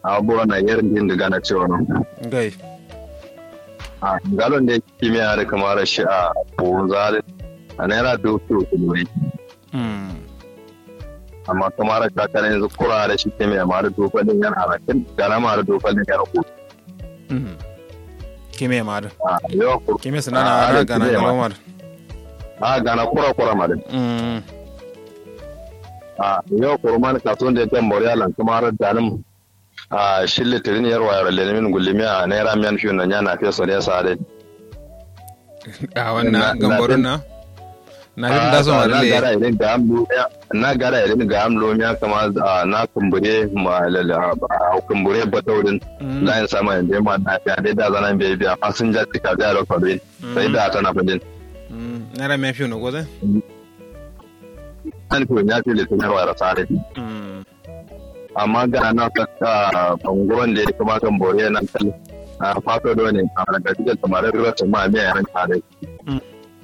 abubuwa na yarin din da gana cewa nan gai a galon da kimiyya da kamar shi a bozare a naira doki kuma mm amma kamar ka kana yanzu kura da shi kimiyya ma da dokalin yan harakin gana ma da dokalin yan ku mm kime ma da a yau ku kime sana na Ah, ara da gana kime ma. galomar a gana kura kura ma da mm a yau kurman kasuwan da ya kan moriya lan kamar danin a shille tirin yar wayar lelemin gulimi a naira miyan fiye na yana fiye so ne sa dai a Na- wannan na- gambarun na na fi da so ma na lalle gara irin ga amlo na gara irin ga amlo ya kama a na kumbure ma lala a kumbure bataurin Mm. layin sama yanzu ma na fiya dai da zanen bai biya fasinja tika da yaro kwabe sai da ta na fadin Mm, naira mai fiye na goze an fi ya fi litin yarwa da sare Mm, amma ga na saka banguwan da ya kama kan bore nan kan a fato da ne a daga cikin samarin rasa ma miya yaran tare Mm.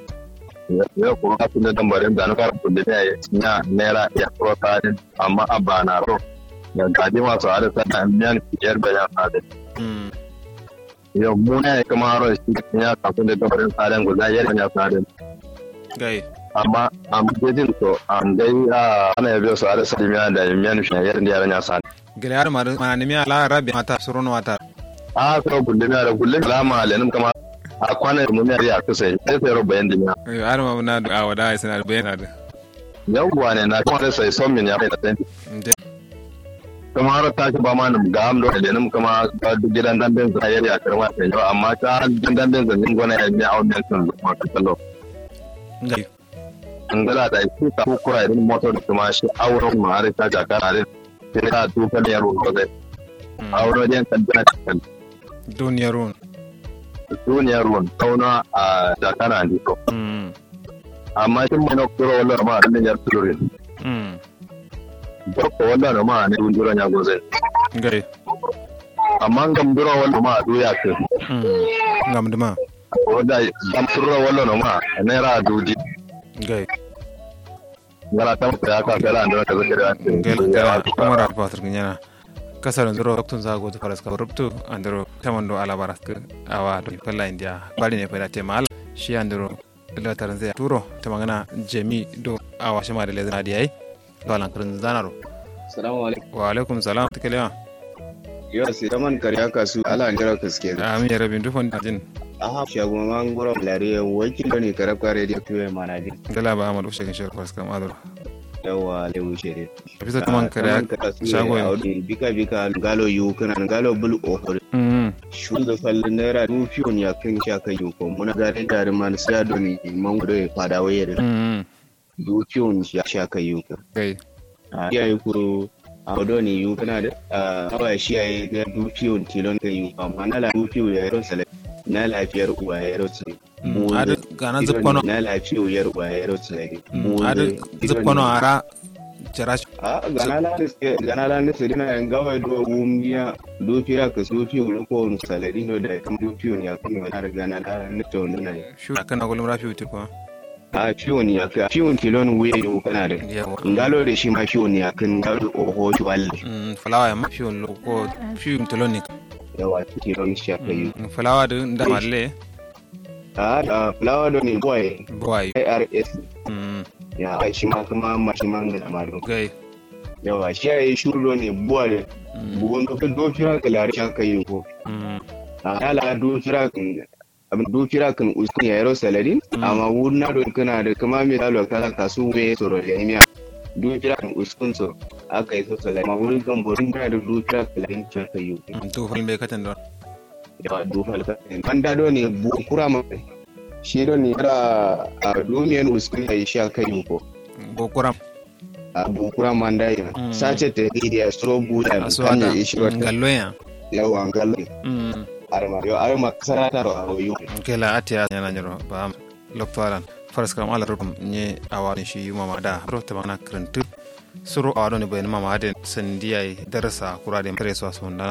ya kuma kasu da tambarin da na fara kulle ne ya naira ya kuro tare amma a ba na ro ya gadi masu hada sana miyan fiyar da ya sare mm, yau mu ne kama haro shi ya kasu da tambarin tsarin guda yadda ya sare gai amma amma jejin to an dai a ana yabe su hada sare miyan da miyan fiyar da yaran ya sare gele har ma ma ni mi ala rabi mata surono mata a so gulle na da gulle lama lenin kama a kwanan mu ne ya kusa sai sai roba yan dinya Ayo, har ma na da awada ai sana da bayana da yawwa ne na kuma sai son min ya kai da sai Nde. kuma har ta ci ba ma nan ga am do lenin kuma ba duk gidan dan ben sai ya karma sai yau amma ta gidan dan ben zan gona ya biya awon sun kuma ka kallo gai an gala da shi ta kura irin motor da kuma shi auren ma har ta ga kana da sai ta tuka ne yaro ko dai auren yan kan da kan duniyar ruwan duniyar ruwan kauna a jakana ne ko Mm, amma shin mai na kuro wallan ma da yar turin mm, Bako wallan ma ne dunduran ya goze gai amma gambura wallan ma duya ke Mm, ngam duma wanda gambura wallan ma naira duji gai ngala ta ya ka fara da ka zaka da gel gela kamara patar nyana kasar ndoro doktun zago to faras ka rubtu andoro tamando ala baras ke awa do pella india bali ne pella temal shi andoro la taranze turo tamangana jemi do awa shama de lezana di ai galan kan zanaro Salamu alaikum. wa alaikum salam tikelewa Yau sai zaman karya kasu ala jira kaske. amin ya rabin dufon jin Aha shago man goro lare wakil ne karab kare da tuwe mana jin. gala ba amadu shagin shar faras kam adoro Yawa lewu shere. bisa taman kare shago ya. yin Bika bika galo yu kana galo bul ohor. mm Shu da fallin naira du fiyon ya kan sha kan yu ko muna gare da man sai do ni man gudo ya fada waye da mm du fiyon ya sha kan yu ko. gai Ya yi kuro a do ni yu kana da awa shi ya yi da du fiyon tilon kan yu amma na la du fiyon ya yi sale. Na lafiyar uwa ya yi sale. adu gana zuppano na lafiyar wayar tsaye. adu zuppano ara jarash A ganala niske ganala niske dina yan gawa do wumiya do fira ka so fi wuri ko wani salari no da kan do fi wani ya kan wani har ganala nita wani na yi. shu kana gulum rafi wutir ko A fi wani ya kan fi wani kilon wuya yau kana da. yawa Ngalo da shi ma fi wani ya kan galo oho shi walle. Mm, fulawa ya mafi wani ko fi tolonik Yawa kilon shi ya kai. fulawa da da malle A da fulawa do ne boy boy ARS mm ya ai shi ma kuma ma shi ma ga ma do. gai Yawa shi ya yi shuru ne boy mm bugun ka do fira ka lare shi ya kai ko. mm ala du fira kan abin du fira kan uskun ya yaro salari amma wurna do kana da kama mai dalo kala kasu me soro ya miya du fira kan uskun so aka yi so salari amma wurin kan borin kana da du fira kan larin can ka yi mm, to fal be katan don da du falka ban da do ne bu kura ma shi do ne ra a duniyan uskun ya yi sha kai ko bo kuram a bu kura man da ya Mm. sace ta idiya stro buda kan aswata ya ishi wata gallo ya yawa galle mm arma yo arma kasarata ro a yo kela atia yana nyoro ba loktoran faras kam ala rubum nye awani shi mama da ro ta bana krentu suru awado ne bayan mama den sandiyai darasa kurade preso asunda